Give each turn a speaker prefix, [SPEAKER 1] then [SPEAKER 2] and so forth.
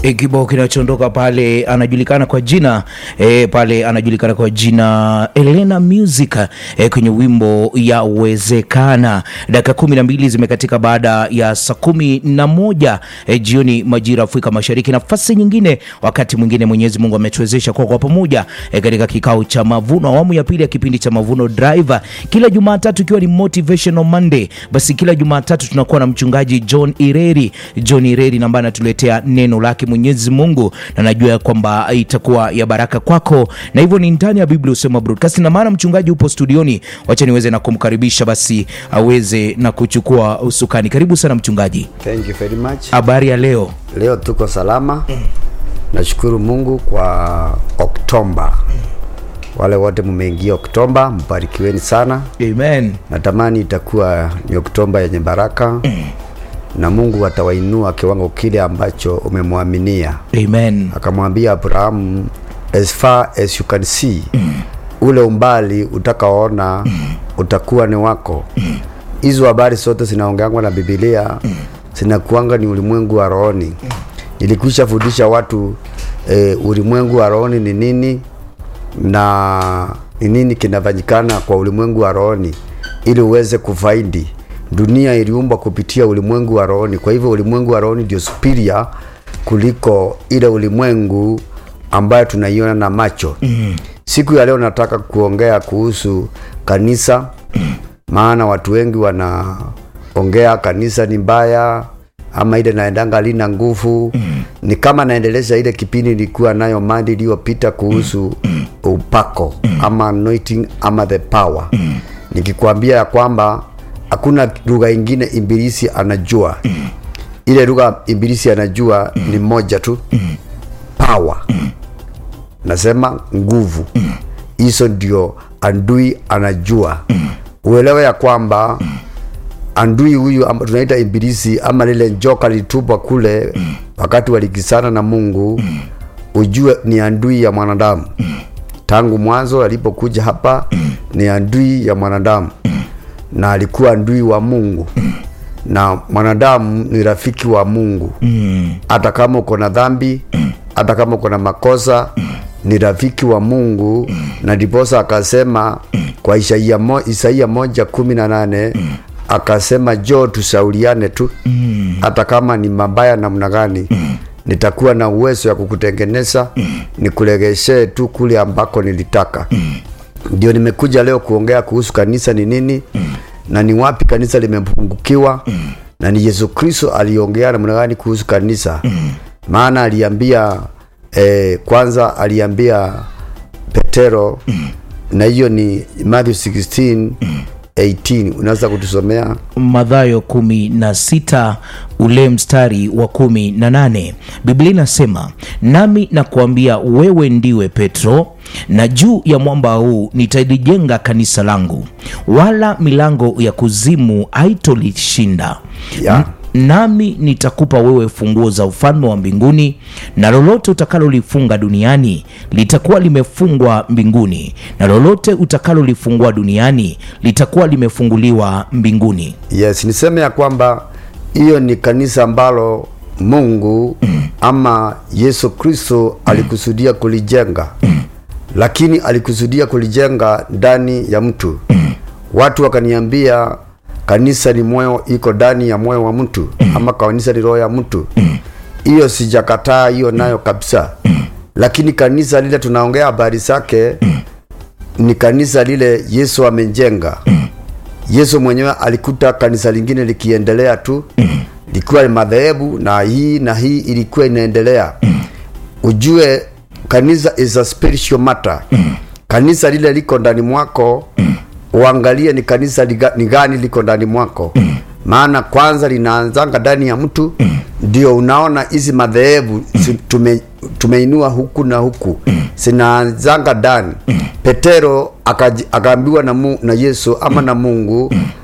[SPEAKER 1] E, kibao kinachoondoka pale anajulikana kwa jina e, pale anajulikana kwa jina Elena Music e, kwenye wimbo ya Wezekana. Dakika kumi na mbili zimekatika baada ya saa kumi na moja e, jioni majira Afrika Mashariki. Nafasi nyingine, wakati mwingine Mwenyezi Mungu ametuwezesha kwa kwa pamoja e, katika kikao cha mavuno, awamu ya pili ya kipindi cha Mavuno Driver, kila Jumatatu ikiwa ni Motivational Monday. Basi kila Jumatatu tunakuwa na mchungaji John Ireri, John Ireri ambaye anatuletea neno lake Mwenyezi Mungu, na najua ya kwamba itakuwa ya baraka kwako, na hivyo ni ndani ya Biblia Usema Broadcast, na maana mchungaji upo studioni, wacha niweze na kumkaribisha basi aweze na kuchukua usukani. Karibu sana mchungaji,
[SPEAKER 2] Thank you very much.
[SPEAKER 1] habari ya leo?
[SPEAKER 2] Leo tuko salama. Nashukuru Mungu kwa Oktoba. Wale wote mmeingia Oktoba, mbarikiweni sana.
[SPEAKER 1] Amen.
[SPEAKER 2] Natamani itakuwa ni Oktoba yenye baraka na Mungu atawainua kiwango kile ambacho umemwaminia.
[SPEAKER 1] Amen.
[SPEAKER 2] Akamwambia Abrahamu, as far as you can see, ule umbali utakaoona utakuwa ni wako. Hizo habari zote zinaongeangwa na Biblia zinakuanga ni ulimwengu wa rohoni. Nilikwisha fundisha watu eh, ulimwengu wa rohoni ni nini na ni nini kinafanyikana kwa ulimwengu wa rohoni ili uweze kufaidi. Dunia iliumbwa kupitia ulimwengu wa rohoni, kwa hivyo ulimwengu wa rohoni ndio superior kuliko ile ulimwengu ambayo tunaiona na macho. Siku ya leo nataka kuongea kuhusu kanisa, maana watu wengi wanaongea kanisa ni mbaya ama ile naendanga lina nguvu ni kama naendelesha ile kipindi nilikuwa nayo mandi iliyopita kuhusu upako ama anointing ama the power nikikwambia ya kwamba hakuna lugha ingine ibilisi anajua ile lugha ibilisi anajua ni moja tu power nasema nguvu hizo ndio andui anajua uelewe ya kwamba andui huyu amba- tunaita ibilisi ama lile njoka litupwa kule wakati walikisana na mungu ujue ni andui ya mwanadamu tangu mwanzo alipokuja hapa ni andui ya mwanadamu na alikuwa andui wa mungu na mwanadamu ni rafiki wa mungu hata kama uko na dhambi hata kama uko na makosa ni rafiki wa mungu na ndiposa akasema kwa isaia, mo, isaia moja kumi na nane akasema jo tusauliane tu hata kama ni mabaya namna gani nitakuwa na uwezo ya kukutengeneza nikulegeshee tu kule ambako nilitaka ndio nimekuja leo kuongea kuhusu kanisa ni nini na ni wapi kanisa limepungukiwa na ni yesu kristo aliongea namna gani kuhusu kanisa maana aliambia eh, kwanza aliambia petero na hiyo ni matthew 16 18 unaweza kutusomea
[SPEAKER 1] Mathayo kumi na sita ule mstari wa kumi na nane Biblia inasema nami nakuambia wewe ndiwe Petro, na juu ya mwamba huu nitalijenga kanisa langu, wala milango ya kuzimu haitolishinda.
[SPEAKER 2] Yeah.
[SPEAKER 1] N- nami nitakupa wewe funguo za ufalme wa mbinguni, na lolote utakalolifunga duniani litakuwa limefungwa mbinguni, na lolote utakalolifungua duniani litakuwa limefunguliwa mbinguni.
[SPEAKER 2] yes niseme ya kwamba hiyo ni kanisa ambalo mungu ama yesu kristo alikusudia kulijenga lakini alikusudia kulijenga ndani ya mtu watu wakaniambia kanisa ni moyo iko ndani ya moyo wa mtu ama kanisa ni roho ya mtu hiyo sijakataa hiyo nayo kabisa lakini kanisa lile tunaongea habari zake ni kanisa lile yesu amejenga yesu mwenyewe alikuta kanisa lingine likiendelea tu likiwa ni madhehebu na hii na hii ilikuwa inaendelea ujue kanisa is a spiritual matter kanisa lile liko ndani mwako uangalie ni kanisa liga, ni gani liko ndani mwako maana kwanza linaanzanga ndani ya mtu ndio unaona hizi madhehebu si- tume, tumeinua huku na huku zinaanzanga ndani petero akaji- akaambiwa na, mu, na yesu ama na mungu